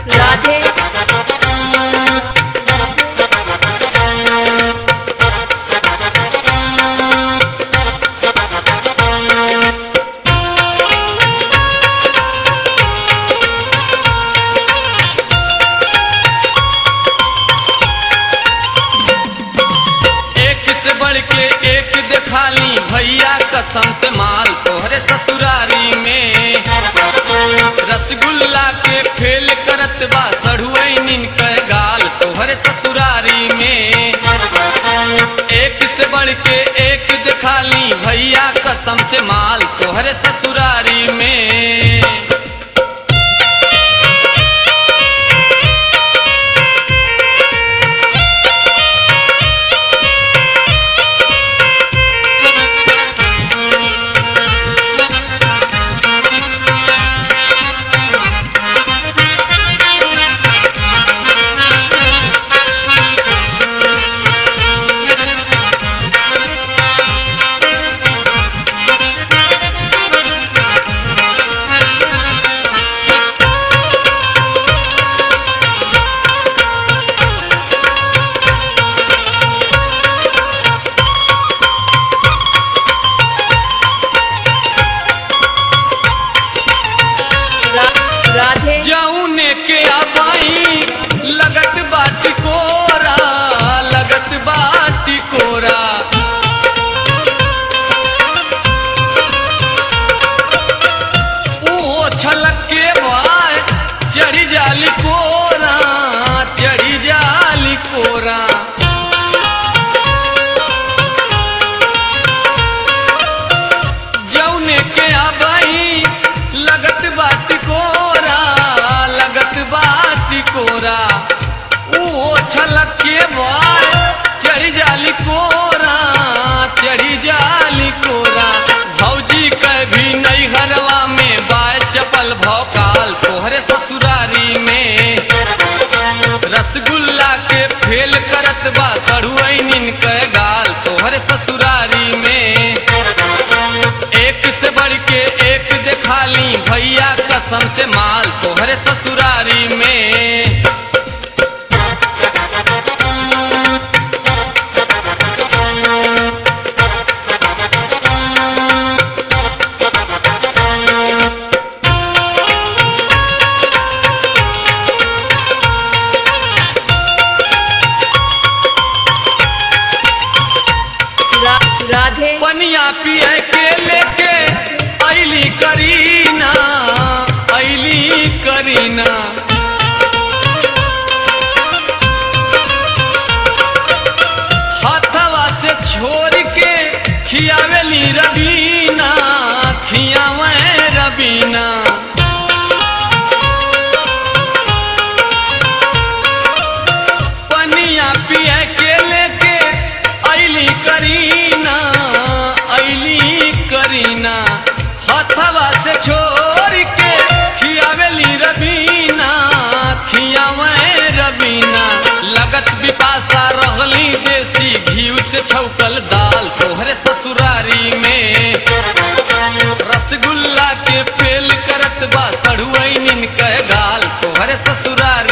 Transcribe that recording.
राधे एक से बढ़ के एक दिखाली भैया कसम से माल तोहरे ससुरारी में रसगुल्ला के फेल करत बा सढ़ुई निन के गाल तोहरे ससुरारी में एक से बढ़ के एक दिखाली भैया कसम से माल तोहरे ससुरारी में रा- राधे जौने के अबाई लगत बाटी कोरा लगत बाटी कोरा ओ छलक के बाय चढ़ी जाली कोरा चढ़ी जाली कोरा जौने के अबाई लगत बाटी कोरा लगत बाटी कोरा ओ छलक के बाय चढ़ी जाली कोरा चढ़ी जाली कोरा भौजी के भी नई घरवा में बाय चपल भौकाल तोहरे ससुरारी में रसगुल्ला के फेल करत बा सड़ुई निन के गाल तोहरे ससुरारी में एक से बढ़ के एक दिखाली भैया कसम से माल तोहरे ससुरारी में रा- राधे पनिया पिए के लेके ऐली करीना ऐली करीना हथवा से छोड़ के खियावेली रबीना खियावे रबीना पनिया पिए के लेके ऐली करीना ऐली करीना हथवा से छोड़ के खियावेली रबीना खियावे रबीना लगत बिपासा रहली देसी घीव से छौकल दाल तोहरे ससुरारी में रसगुल्ला के फेल करत बा सड़ुई निन के गाल तोहरे ससुरारी